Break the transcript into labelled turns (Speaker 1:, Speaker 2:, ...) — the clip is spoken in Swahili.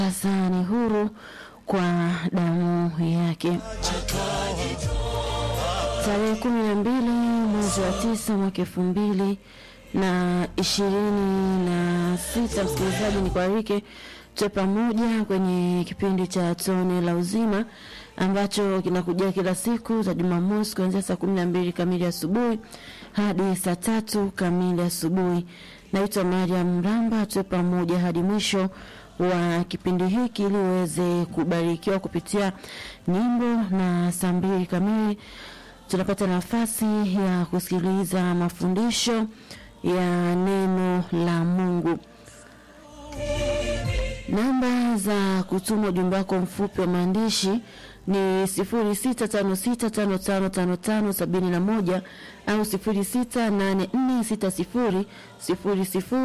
Speaker 1: sasa ni huru kwa damu yake. Tarehe kumi na mbili mwezi wa tisa mwaka elfu mbili na ishirini na sita msikilizaji, ni kualike tuwe pamoja kwenye kipindi cha tone la uzima ambacho kinakujia kila siku za Jumamosi kuanzia saa kumi na mbili kamili asubuhi hadi saa tatu kamili asubuhi. Naitwa Mariam Mramba, tuwe pamoja hadi mwisho wa kipindi hiki ili uweze kubarikiwa kupitia nyimbo, na saa mbili kamili tunapata nafasi ya kusikiliza mafundisho ya neno la Mungu. Namba za kutuma ujumbe wako mfupi wa maandishi ni 0656555571 au 06846000